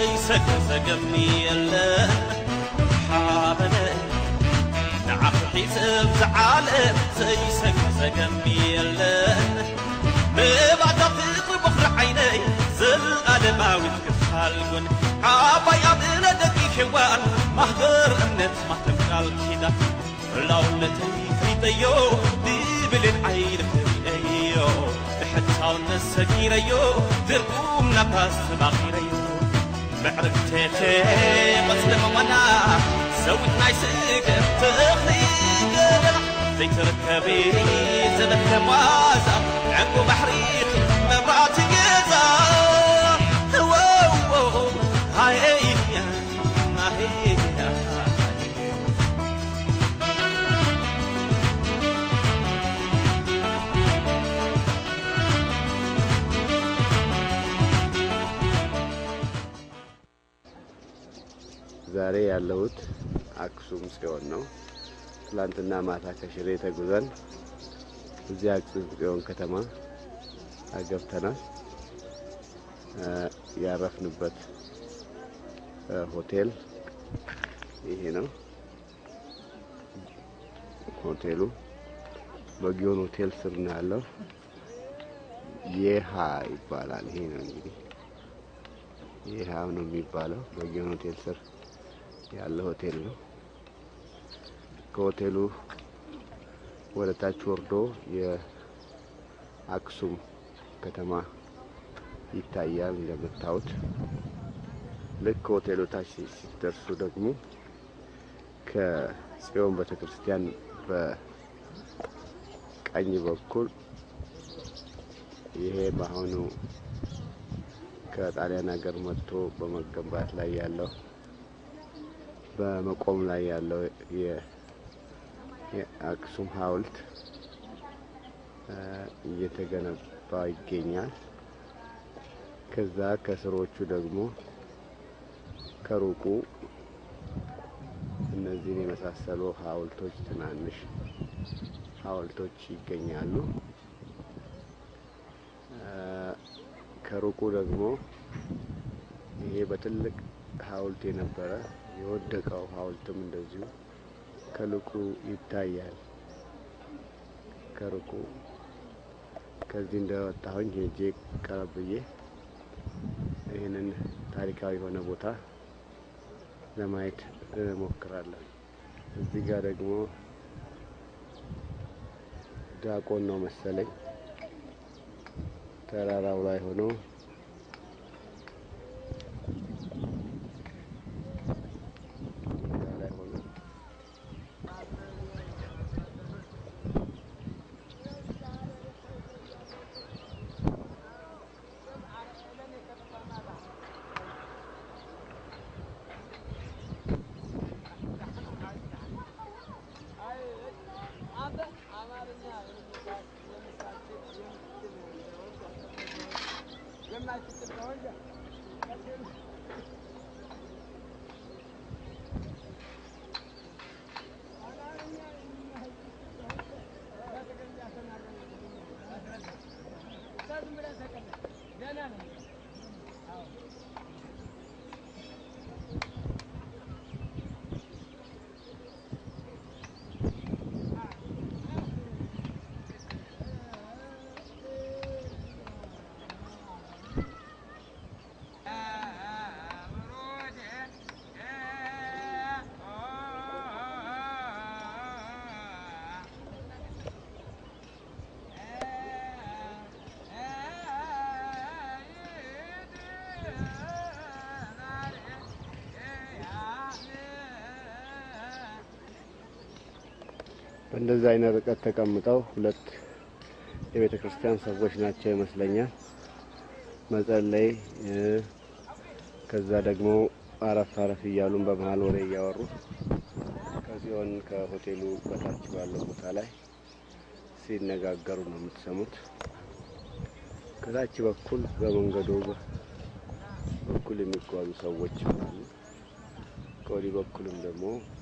ዘይሰገሰገኒ የለን ሓበነ ንዓኹ ሒስብ ዝዓለም ዘይሰገሰገኒ የለን ንባታ ፍቅሪ በኽሪ ዓይነይ ዘለኣለማዊት ክፋልጉን ዓባይ ኣብ እለ ደቂ ሔዋን ማህበር እምነት ማተም ቃል ኪዳን ላውለተይ ፍሪጠዮ ብብልን ዓይን ፍሪአዮ ብሕታውነት ሰጊረዮ ትርጉም ናባስ ተባኺረዮ ምዕርግቴቴ መፅለመዋና ሰዊት ናይ ስገም ተኽሊ ገለና ዘይትርከቢ ዘበከም ዋዛ ዕንቁ ባሕሪ መብራእቲ ገዛ ወዎ ሃየያ ሃየያ ዛሬ ያለሁት አክሱም ጽዮን ነው። ትላንትና ማታ ከሽሬ ተጉዘን እዚህ አክሱም ጽዮን ከተማ ገብተናል። እ ያረፍንበት እ ሆቴል ይሄ ነው። ሆቴሉ በጊዮን ሆቴል ስር ነው ያለው። የሃ ይባላል። ይሄ ነው እንግዲህ ይህ ነው የሚባለው። በጊዮን ሆቴል ስር ያለ ሆቴል ነው። ከሆቴሉ ወደ ታች ወርዶ የአክሱም ከተማ ይታያል እንደምታዩት። ልክ ከሆቴሉ ታች ሲደርሱ ደግሞ ከጽዮን ቤተ ክርስቲያን በቀኝ በኩል ይሄ በአሁኑ ከጣሊያን ሀገር መጥቶ በመገንባት ላይ ያለው በመቆም ላይ ያለው የ- የአክሱም ሐውልት እ እየተገነባ ይገኛል። ከዛ ከስሮቹ ደግሞ ከሩቁ እነዚህን የመሳሰሉ ሐውልቶች ትናንሽ ሐውልቶች ይገኛሉ። እ ከሩቁ ደግሞ ይሄ በትልቅ ሐውልት የነበረ የወደቀው ሐውልትም እንደዚሁ ከልቁ ይታያል። ከሩቁ ከዚህ እንደወጣሁኝ ሄጄ ቀረብ ብዬ ይህንን ታሪካዊ የሆነ ቦታ ለማየት እሞክራለሁ። እዚህ ጋር ደግሞ ዲያቆን ነው መሰለኝ ተራራው ላይ ሆኖ ሜዳ ላይ ሆኖ በእንደዚህ አይነት ርቀት ተቀምጠው ሁለት የቤተ ክርስቲያን ሰዎች ናቸው ይመስለኛል። መጸለይ እ ከዛ ደግሞ አረፍ አረፍ እያሉን በመሀል ወሬ እያወሩ ከዚሆን ከሆቴሉ በታች ባለው ቦታ ላይ ሲነጋገሩ ነው የምትሰሙት። ከታች በኩል በመንገዱ በኩል የሚጓዙ ሰዎች አሉ። ከወዲህ በኩልም ደግሞ